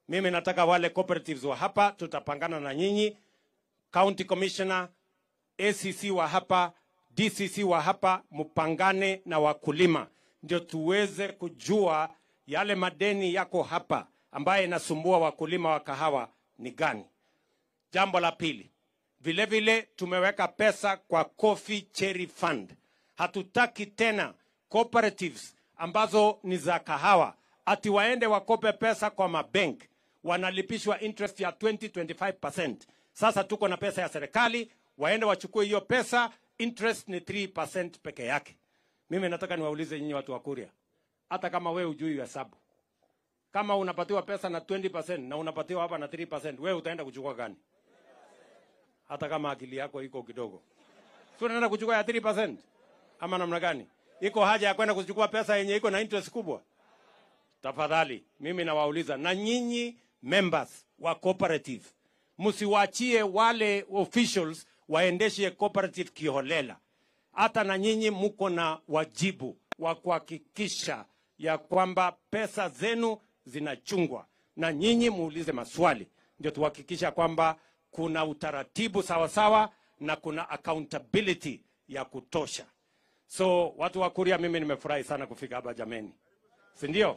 Mimi nataka wale cooperatives wa hapa, tutapangana na nyinyi, county commissioner, ACC wa hapa, DCC wa hapa, mpangane na wakulima, ndio tuweze kujua yale madeni yako hapa ambaye inasumbua wakulima wa kahawa ni gani. Jambo la pili, vile vile tumeweka pesa kwa Coffee Cherry Fund. Hatutaki tena cooperatives ambazo ni za kahawa ati waende wakope pesa kwa mabank wanalipishwa interest ya 20-25%. Sasa tuko na pesa ya serikali, waende wachukue hiyo pesa, interest ni 3% peke yake. Mimi nataka niwaulize nyinyi watu wa Kuria, hata kama wewe hujui hesabu, kama unapatiwa pesa na 20% na unapatiwa hapa na 3%, wewe utaenda kuchukua gani? Hata kama akili yako iko kidogo, si unaenda kuchukua ya 3% ama namna gani? Iko haja ya kwenda kuchukua pesa yenye iko na interest kubwa? Tafadhali, mimi nawauliza na nyinyi members wa cooperative, msiwachie wale officials waendeshe cooperative kiholela. Hata na nyinyi mko na wajibu wa kuhakikisha ya kwamba pesa zenu zinachungwa, na nyinyi muulize maswali, ndio tuhakikisha kwamba kuna utaratibu sawa sawa na kuna accountability ya kutosha. So watu wa Kuria, mimi nimefurahi sana kufika hapa jameni, si ndio?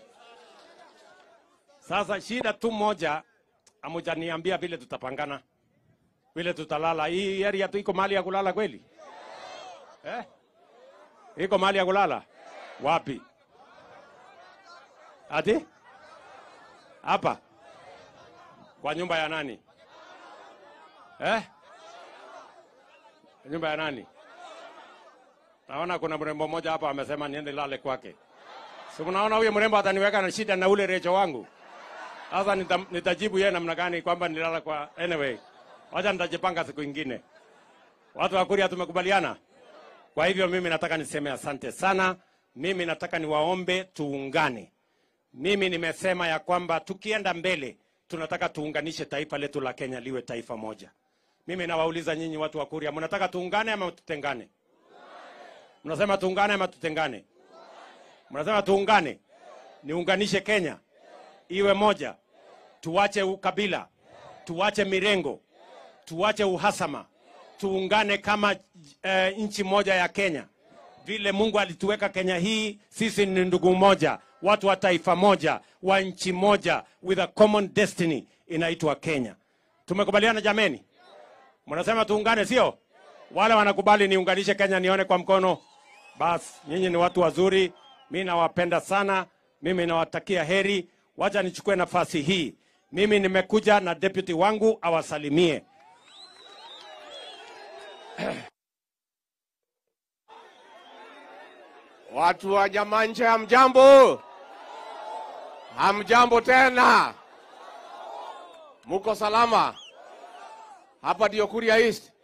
Sasa shida tu moja, amujaniambia vile tutapangana, vile tutalala. Hii area tu iko mahali ya kulala kweli eh? Iko mahali ya kulala wapi? Ati hapa kwa nyumba ya nani eh? Nyumba ya nani? Naona kuna mrembo mmoja hapa amesema niende lale kwake. Si mnaona huyo mrembo ataniweka na shida na ule recho wangu. Sasa nita, nitajibu yeye namna gani kwamba nilala kwa anyway. Wacha nitajipanga siku ingine. Watu wa Kuria tumekubaliana. Kwa hivyo mimi nataka niseme asante sana. Mimi nataka niwaombe tuungane. Mimi nimesema ya kwamba tukienda mbele tunataka tuunganishe taifa letu la Kenya liwe taifa moja. Mimi nawauliza nyinyi watu wa Kuria, mnataka tuungane ama tutengane? Mnasema tuungane ama tutengane? Mnasema tuungane, niunganishe Kenya iwe moja, tuache ukabila, tuache mirengo, tuache uhasama, tuungane kama e, nchi moja ya Kenya. Vile Mungu alituweka Kenya hii, sisi ni ndugu moja, watu wa taifa moja, wa nchi moja, with a common destiny inaitwa Kenya. Tumekubaliana jameni? Mnasema tuungane, sio? Wale wanakubali niunganishe Kenya, nione kwa mkono. Basi nyinyi ni watu wazuri, mi nawapenda sana, mimi nawatakia heri. Wacha nichukue nafasi hii, mimi nimekuja na deputy wangu awasalimie. Watu wa Nyamanje, hamjambo? Hamjambo tena? Muko salama? Hapa ndio Kuria East.